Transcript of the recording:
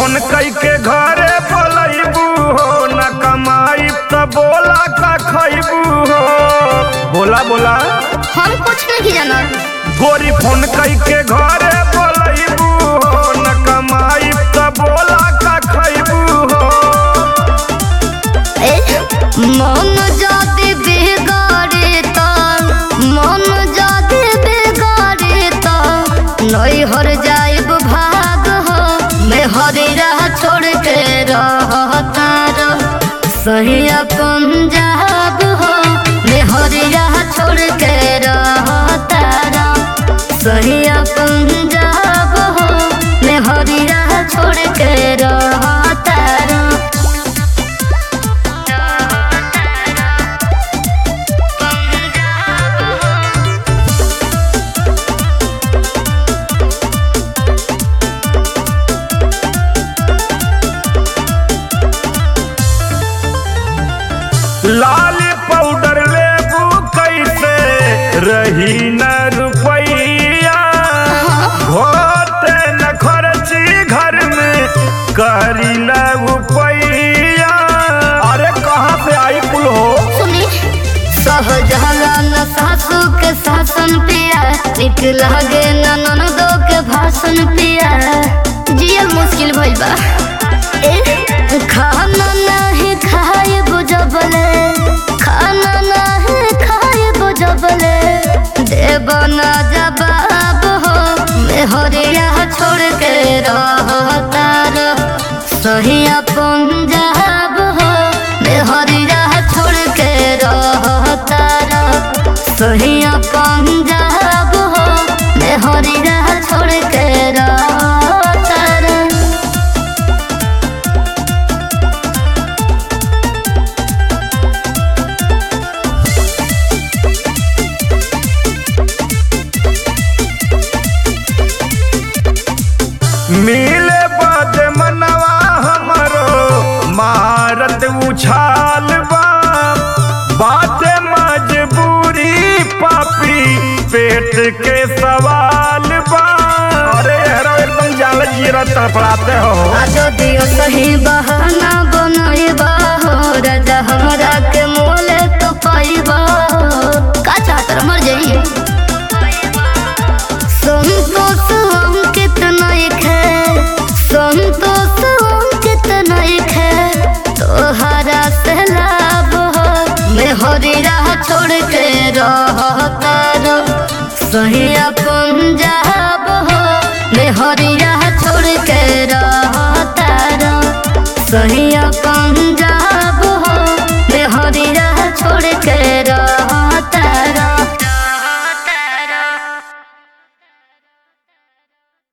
phone कई के घरे बोलैबू हो न कमाई त बोला का खैबू हो बोला बोला हम कुछ नहीं जाना गोरी फोन कई के घरे बोलैबू हो न कमाई त बोला का खैबू हो ए मन जाति बिगाड़े त मन जाति बिगाड़े त नहीं हर जाइब भाग हो मैं हरी राह छोड़ के रहता रह सही पंजाब हो मैं हरी राह छोड़ के रहता रह सही पंजाब हो मैं हरी राह छोड़ के रहता रह लाल पाउडर लेबू कैसे रही न रुपैया होते न खर्ची घर में करी रुपैया अरे कहाँ से आई कुल हो सुनी सहजहलान सासू के शासन पिया निक लगे ननदो के भाषण पिया जियल मुश्किल भइल बा ए खाना नहीं खाए बुझबले खाना नहीं खाए बुझबले देव ना जवाब हो मैं हरिया छोड़ के रहता रह सही पंजाब हो मैं हरिया छोड़ के रहता रह सही पंजाब हो मैं हरिया छोड़ के रहता रह मिले बद मनवा हमरो मारत उछाल बा बाते मजबूरी पापी पेट के सवाल बा अरे हेरो एकदम जाल जीरा तड़पड़ाते हो आजो दियो सही बहाना बनइबा हो राजा हमरा के मोले तो पाइबा हो का चाहतर मर जाइए संतोष अंकित नहीं खे संतोष अंकित नहीं खे तोहरा से लाभ हो मैं हरी राह छोड़ के रहता रह सही पंजाब हो मैं हरी